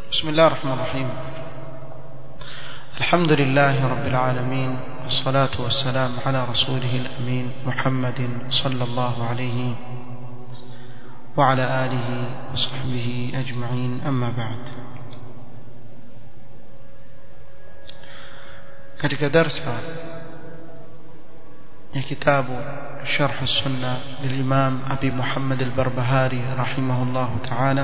بسم الله الرحمن الرحيم الحمد لله رب العالمين والصلاة والسلام على رسوله الأمين محمد صلى الله عليه وعلى آله وصحبه أجمعين أما بعد katika darsa ya kitabu sharh sunna lilimam abi muhammad al-barbahari rahimahullah ta'ala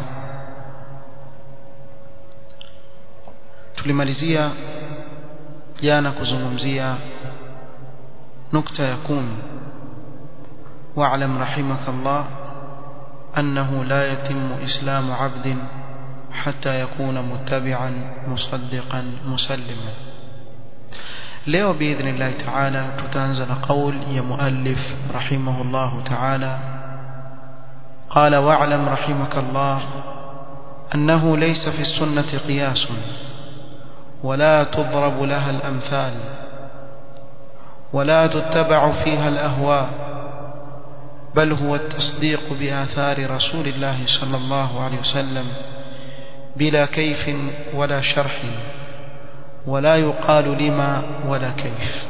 tulimalizia jana kuzungumzia nukta ya kumi wa'lam rahimakallah annahu la yatimmu islamu 'abdin hatta yakuna muttabi'an musaddiqan musalliman leo باذن ta'ala tutaanza na kauli ya muallif rahimahullah ta'ala قال واعلم رحمك الله أنه ليس في السنة قياس ولا تضرب لها الأمثال ولا تتبع فيها الأهواء بل هو التصديق بآثار رسول الله صلى الله عليه وسلم بلا كيف ولا شرح ولا يقال لما ولا كيف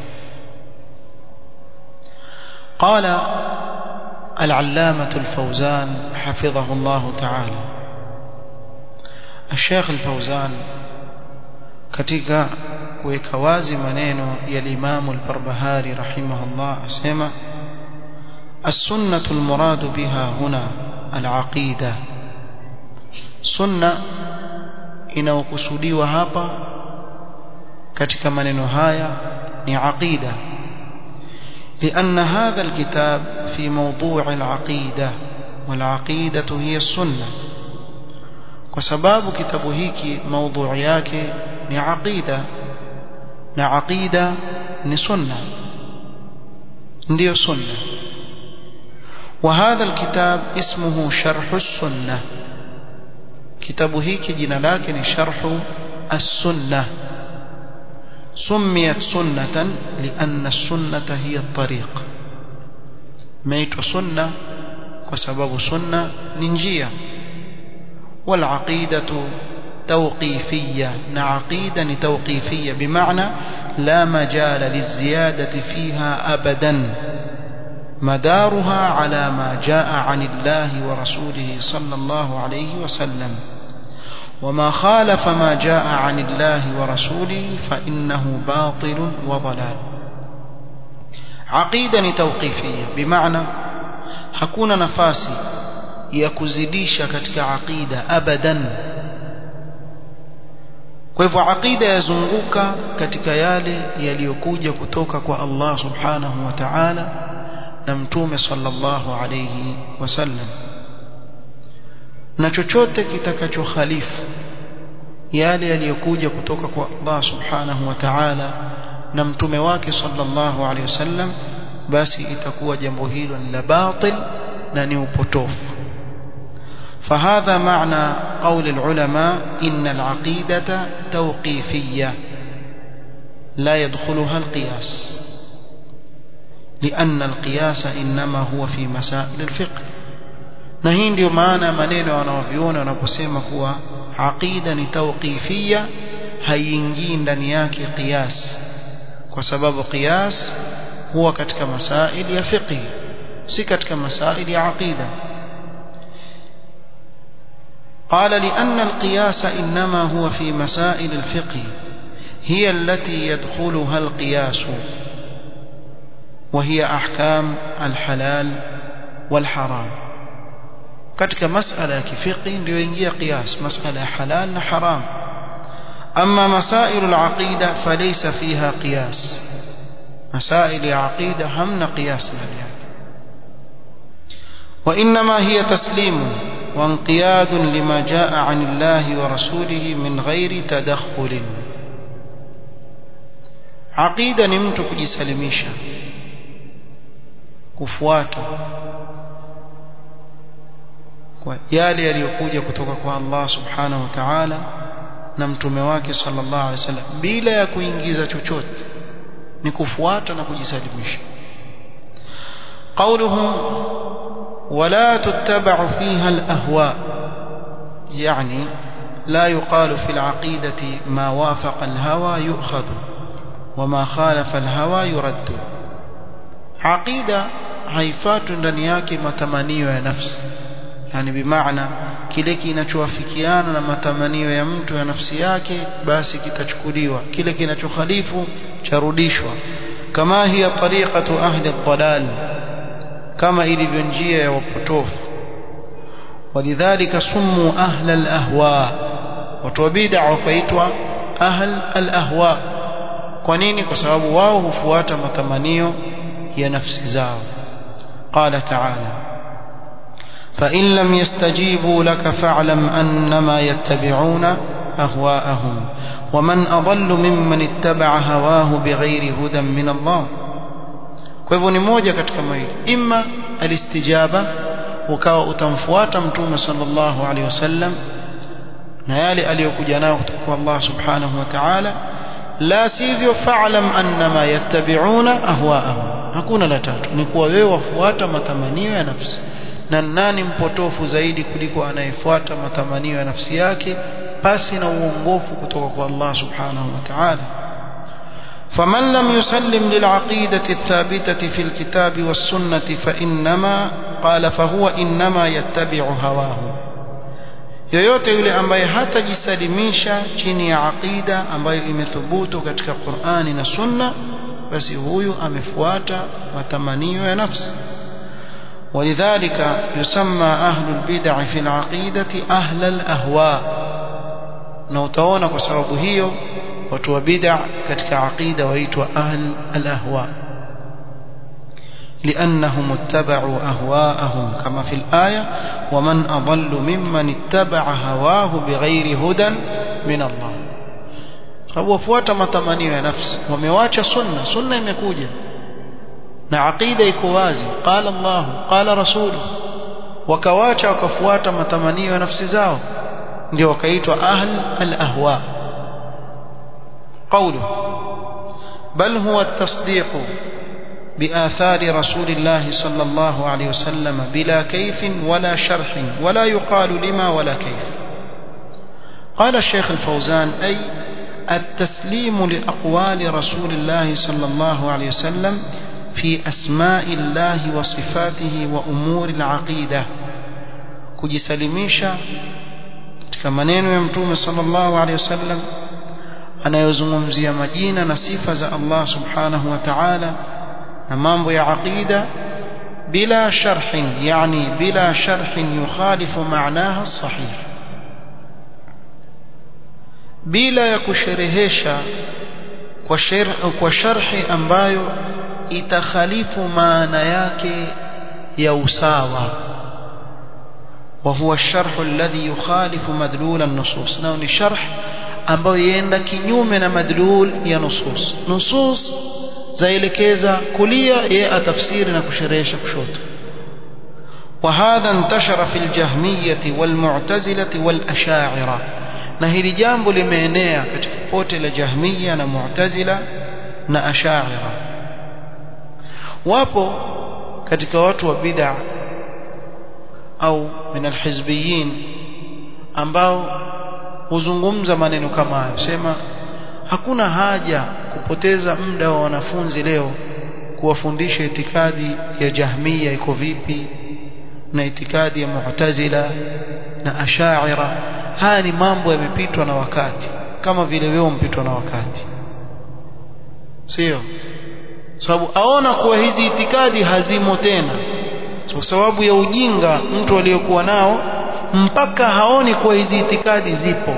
قال العلامة الفوزان حفظه الله تعالى الشيخ الفوزان katika kuweka wazi maneno ya Imam al-Barbahari rahimahullah asema السنة المراد بها هنا العقيدة sunna inayokusudiwa hapa katika maneno haya ni aqida لأن هذا الكتاب في موضوع العقيدة والعقيدة هي السنة وسباب كتاب هيك موضوع yake ni aqida na aqida ni sunna ndio sunna وهذا الكتاب اسمه شرح السنة كتاب هيك جنا لكن شرح السنة سميت سنة لأن السنة هي الطريق ميت سنة وسبب سنة ننجية والعقيدة توقيفية نعقيدة توقيفية بمعنى لا مجال للزيادة فيها أبدا مدارها على ما جاء عن الله ورسوله صلى الله عليه وسلم وما خالف ما جاء عن الله ورسوله فإنه باطل وضلال عقيدة توقيفية بمعنى hakuna nafasi ya kuzidisha katika aqida abadan kwa hivyo aqida yazunguka katika yale yaliyokuja kutoka kwa Allah subhanahu wa ta'ala na mtume sallallahu alayhi wasallam na chochote kitakachokhalifu yale yaliyokuja kutoka kwa Allah subhanahu wa ta'ala na mtume wake sallallahu alayhi wasallam basi itakuwa jambo hilo ni la batil na ni upotofu فهذا معنى قول العلماء إن العقيدة توقيفية لا يدخلها القياس لأن القياس إنما هو في مسائل الفقه na hii ndio maana maneno wanaoviona wanaposema kuwa aqida ni tawqifia haiingii ndani yake qiyas kwa sababu qiyas huwa katika masaili ya fiqh si katika masaili ya aqida قال لأن القياس إنما هو في مسائل الفقه هي التي يدخلها القياس وهي أحكام الحلال والحرام katika masala ya kifiqi ndio ingia qiyas masala ya halal na haram amma masail al-aqida falaysa fiha qiyas masail ya aqida hamna qiyas ndani yake wa inma hiya taslimu وانقياد لما جاء عن الله ورسوله من غير تدخل عقيدة ni mtu kujisalimisha kufuata kwa yale yaliyokuja kutoka kwa Allah subhanahu wa ta'ala na mtume wake sallallahu alaihi wasallam bila ya kuingiza chochote ni kufuata na kujisalimisha قوله ولا تتبع فيها الأهواء يعني لا يقال في العقيدة ما وافق الهوى يؤخذ وما خالف الهوى يرد عقيدة haifatu ndani yake matamanio ya nafsi yani bimaana kile kinachowafikiana na matamanio ya mtu ya nafsi yake basi kitachukuliwa kile kinachokhalifu charudishwa kama hiya tariqatu ahli ad-dalal kama ilivyo njia ya wapotofu walidhalika sumu ahla al-ahwa watu wa bid'a wakaitwa ahl al-ahwa kwa nini kwa sababu wao hufuata matamanio ya nafsi zao qala ta'ala فإن لم يستجيبوا لك فاعلم أنما يتبعون أهواءهم ومن أضل ممن اتبع هواه بغير هدى من الله kwa hivyo ni moja katika mawili imma alistijaba ukawa utamfuata mtume sallallahu alaihi wasallam na yale aliyokuja nayo kutoka kwa Allah subhanahu wa ta'ala la sivyo fa'lam annama yattabi'una ahwa'ahum hakuna la tatu ni kuwa wewe wafuata matamanio ya nafsi na nani mpotofu zaidi kuliko anayefuata matamanio ya nafsi yake pasi na uongofu kutoka kwa Allah subhanahu wa ta'ala فمن لم يسلم للعقيدة الثابتة في الكتاب والسنة فإنما قال فهو إنما يتبع هواه yoyote yule ambaye hatajisalimisha chini ya aqida ambayo imethubutu katika Qur'ani na Sunna basi huyu amefuata matamanio ya nafsi ولذلك يسمى أهل البدع في العقيدة أهل الأهواء نوتونا بسبب هي وتو بدع كتك عقيدة ويتو أهل الأهواء لأنهم اتبعوا أهواءهم كما في الآية ومن أضل ممن اتبع هواه بغير هدى من الله wafuata matamanio ya nafsi wamewacha sunna sunna imekuja na aqida iko wazi qala Allah qala rasulu wakawacha wakafuata matamanio ya nafsi zao ndio wakaitwa ahl al-ahwa qawlu bal huwa at-tasdiq بآثار رسول الله صلى الله عليه وسلم بلا كيف ولا شرح ولا يقال لما ولا كيف قال الشيخ الفوزان أي التسليم لأقوال رسول الله صلى الله عليه وسلم في أسماء الله وصفاته وأمور العقيدة kujisalimisha katika maneno ya mtume sallallahu alaihi wasallam anayozungumzia majina na sifa za Allah subhanahu wa ta'ala na mambo ya aqida bila sharhin yani bila sharhin yukhalifu maanaha sahih bila ya kusherehesha kwa sharh kwa sharhi ambayo itakhalifu maana yake ya usawa وهو الشرح الذي يخالف مدلول النصوص نao ni sharh ambayo yenda kinyume na madlul ya nusus nusus zaelekeza kulia yeye atafsiri na kusherehesha kushoto وهذا انتشر في الجهمية والمعتزلة والأشاعرة na hili jambo limeenea katika pote la jahmiya na mu'tazila na ashaira wapo katika watu wa bid'a au min alhizbiyin ambao huzungumza maneno kama hayo sema hakuna haja kupoteza muda wa wanafunzi leo kuwafundisha itikadi ya jahmiya iko vipi na itikadi ya mu'tazila na ashaira haya ni mambo yamepitwa na wakati kama vile wewe umpitwa na wakati sio sababu aona kuwa hizi itikadi hazimo tena kwa sababu ya ujinga mtu aliyokuwa nao mpaka haoni kuwa hizi itikadi zipo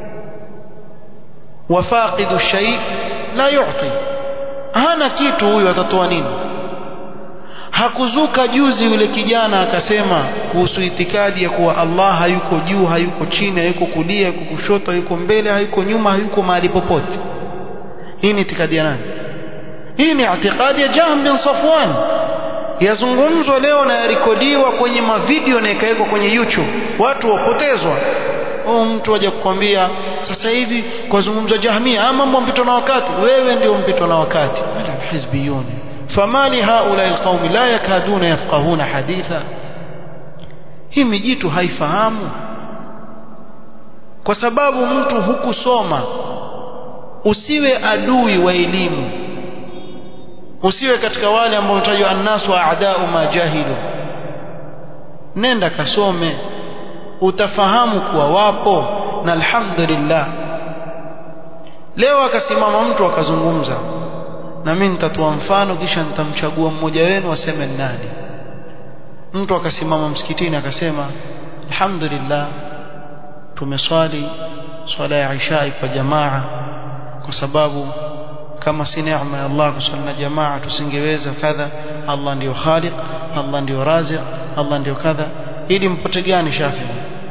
wafaqidu shay la yu'ti hana kitu huyu atatoa nini hakuzuka juzi yule kijana akasema kuhusu itikadi ya kuwa Allah hayuko juu hayuko chini hayuko kulia hayuko kushoto hayuko mbele hayuko nyuma hayuko mahali popote hii ni itikadi ya nani hii ni itikadi ya Jahm bin Safwan yazungumzwa leo na yarekodiwa kwenye mavideo na ikawekwa kwenye YouTube watu wapotezwa oh mtu aje kukwambia sasa hivi kwa zungumzo Jahmia ama mambo mpito na wakati wewe ndio mpito na wakati hizbiyuni فما لهؤلاء القوم لا يكادون يفقهون حديثا hii mijitu haifahamu kwa sababu mtu hukusoma usiwe adui wa elimu usiwe katika wale ambao utajwa annasu a'da'u ma jahilu nenda kasome utafahamu kuwa wapo na alhamdulillah leo akasimama mtu akazungumza na mimi nitatoa mfano kisha nitamchagua mmoja wenu aseme nani mtu akasimama msikitini akasema alhamdulillah tumeswali swala ya isha kwa jamaa kwa sababu kama si neema ya Allah kuswali na jamaa tusingeweza kadha Allah ndiyo khaliq Allah ndiyo raziq Allah ndiyo kadha ili mpote gani shafi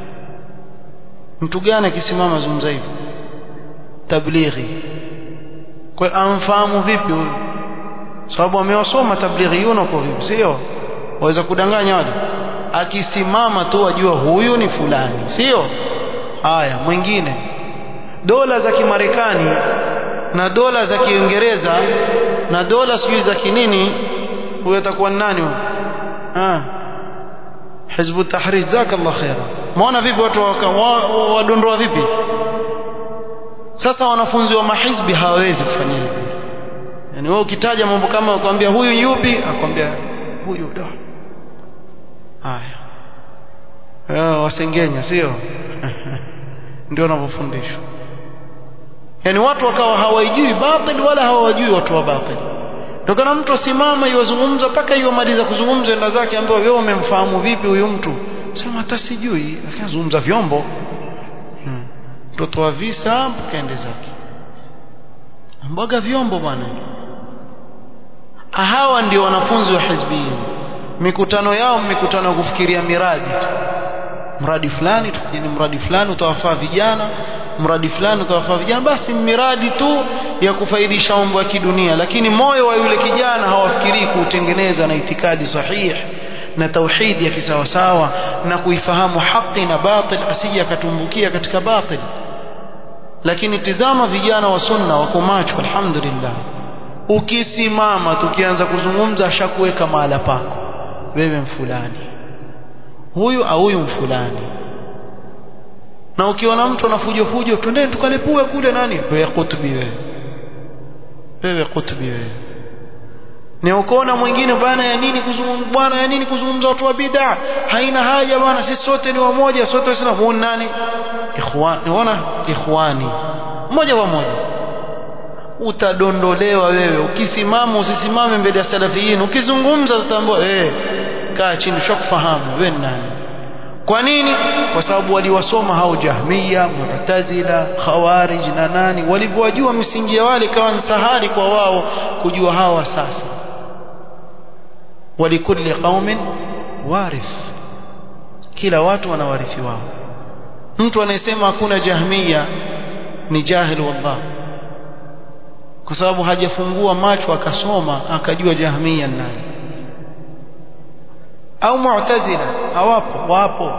mtu gani akisimama zungumza hivyo tablighi kwa amfahamu vipi huyu sababu amewasoma tablighiyuna kwa vipi sio waweza kudanganya wale akisimama tu wajua huyu ni fulani sio haya mwingine dola za kimarekani na dola za kiingereza na dola sijui za kinini huyo atakuwa nani huyo ah hizbu tahrir jazakallah khaira muona vipi watu wadondoa vipi sasa wanafunzi wa mahizbi hawawezi kufanya hivyo yani wewe ukitaja mambo kama ukamwambia huyu yupi akwambia huyu da haya wasengenya sio ndio wanavyofundishwa yani watu wakawa hawajui batil wala hawajui watu wa batil tokana mtu asimama iwazungumza mpaka iwamaliza kuzungumza enda zake ambaye wewe umemfahamu vipi huyu mtu sema hata sijui akazungumza vyombo mtoto hmm. wa visa mpaka ende zake mboga vyombo bwana hawa ndio wanafunzi wa hizbiyin mikutano yao mikutano ya kufikiria miradi tu mradi fulani tukijeni mradi fulani utawafaa vijana mradi fulani utawafaa vijana basi miradi tu ya kufaidisha mambo ya kidunia lakini moyo wa yule kijana hawafikirii kuutengeneza na itikadi sahihi na tauhidi ya kisawasawa na kuifahamu haki na batil asije akatumbukia katika batil lakini tizama vijana wa sunna wako macho alhamdulillah ukisimama tukianza kuzungumza ashakuweka mahala pako wewe mfulani huyu au huyu mfulani na ukiona mtu anafujo fujo twendeni tukalepue kule nani wewe kutubi wewe wewe kutubi wewe ni ukoona mwingine bwana ya nini kuzungumza bwana ya nini kuzungumza watu wa bid'a haina haja bwana sisi sote ni wamoja sote sina huyu nani ikhwani unaona ikhwani moja kwa moja utadondolewa wewe ukisimama usisimame mbele ya salafiyin ukizungumza utambua eh kaa chini ushakufahamu wewe nani kwa nini kwa sababu waliwasoma hao jahmiya mu'tazila khawarij na nani walivyojua misingi ya wale kawa sahali kwa wao kujua hawa sasa walikulli qaumin warith kila watu wana warithi wao mtu anayesema hakuna jahmiya ni jahil wallah kwa sababu hajafungua macho akasoma akajua jahmiya nani au mu'tazila hawapo wapo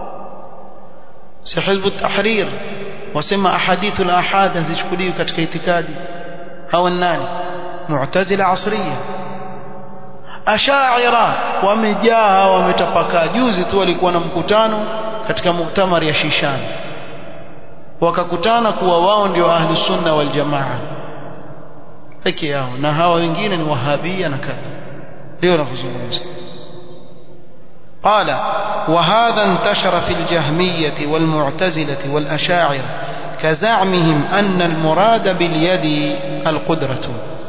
si hizbu tahrir wasema ahadithu al-ahad hazichukuliwi katika itikadi hawa nani mu'tazila asriya ashaira wamejaa wametapakaa juzi tu walikuwa na mkutano katika muktamari ya Shishan wakakutana kuwa wao ndio ahli sunna wal jamaa peke yao na hawa wengine ni wahabia na kadha ndio nakuzungumza قال وهذا انتشر في الجهمية والمعتزلة والأشاعرة كزعمهم أن المراد باليد القدرة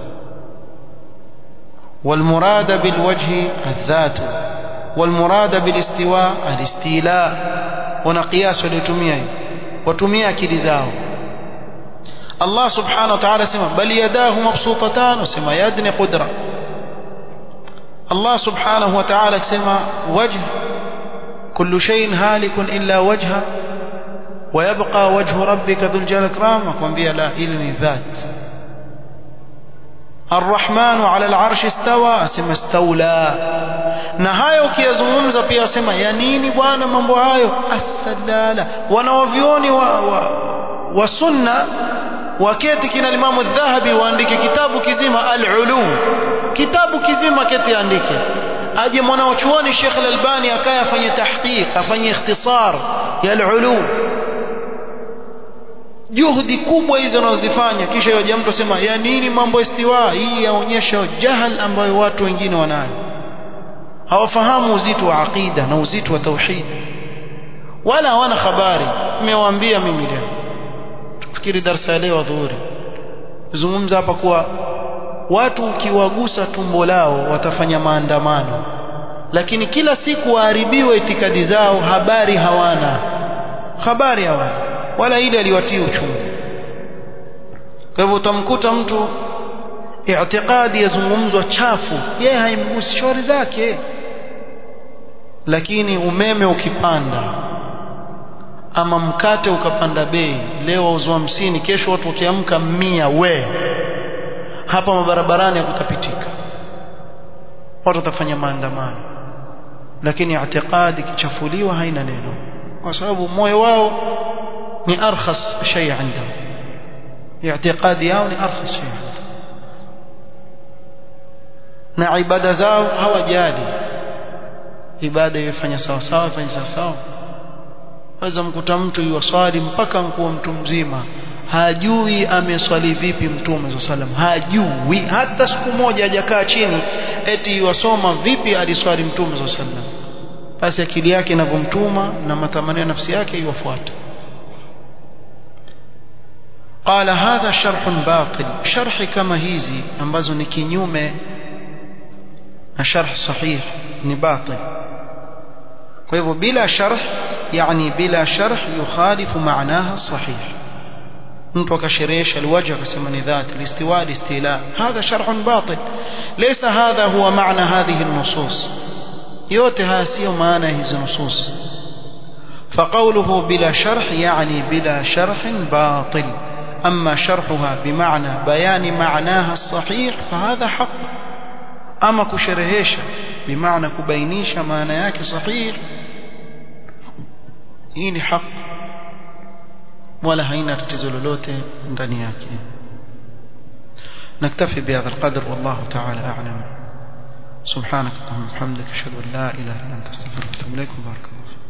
والمراد بالوجه الذات والمراد بالاستواء الاستيلاء ونقياس لتميه وتميه كلذاه الله سبحانه وتعالى سمع بل يداه مبسوطتان وسمع يدني قدرة الله سبحانه وتعالى سمع وجه كل شيء هالك إلا وجهه ويبقى وجه ربك ذو الجلال الكرام وكم بها لا إلني ذات الرحمن على العرش استوى asema استولى na hayo ukiyazungumza pia asema ya nini bwana mambo hayo asalala wanaovioni wa, wa, wa sunna waketi kina limamu dhahabi waandike kitabu kizima al-ulu kitabu kizima keti andike aje mwanachuoni Sheikh Al-Albani akaya afanye tahqiq afanye ikhtisar ya al-ulu juhudi kubwa hizo wanazozifanya kisha yaja mtu asema ya nini mambo istiwa hii yaonyesha jahal ambayo watu wengine wanayo hawafahamu uzito wa aqida na uzito wa tauhid wala hawana habari nimewaambia mimi leo tufikiri darasa ya leo dhuhuri zungumza hapa kuwa watu ukiwagusa tumbo lao watafanya maandamano lakini kila siku waharibiwe itikadi zao habari hawana habari hawana wala ile aliwatii uchungu kwa hivyo utamkuta mtu i'tiqadi yazungumzwa chafu yeye haimgusi shauri zake lakini umeme ukipanda ama mkate ukapanda bei leo wauzwa hamsini kesho watu wakiamka mia we hapa mabarabarani hakutapitika watu watafanya maandamano lakini i'tiqadi kichafuliwa haina neno kwa sababu moyo wao ni arkhas shay عندهم i'tiqadi yao ni arkhas shay na ibada zao hawajali ibada ifanya sawa sawa ifanye sawa sawa waweza mkuta mtu yuwaswali mpaka mkuwa mtu mzima hajui ameswali vipi mtume sallam hajui hata siku moja hajakaa chini eti yuwasoma vipi aliswali mtume sallam basi akili yake inavyomtuma na matamanio ya nafsi yake iwafuata قال هذا شرح باطل شرح كما hizi ambazo ni kinyume na sharh sahih ni batil kwa hivyo bila sharh yani bila sharh yukhalifu maanaha sahih mtu akasherehesha alwajh akasema ni dhat alistiwa alistila hadha sharh batil laysa hadha huwa maana hadhihi an-nusus yote haya sio maana hizo nusus فقوله بلا شرح يعني بلا شرح باطل أما شرحها بمعنى بيان معناها الصحيح فهذا حق أما كشرهيش بمعنى كبينيش معنى ياك صحيح إني حق ولا هينا تتزل لوته ndani yake نكتفي بهذا القدر والله تعالى أعلم سبحانك اللهم وبحمدك أشهد أن لا إله إلا أنت أستغفرك وأتوب إليك وبارك الله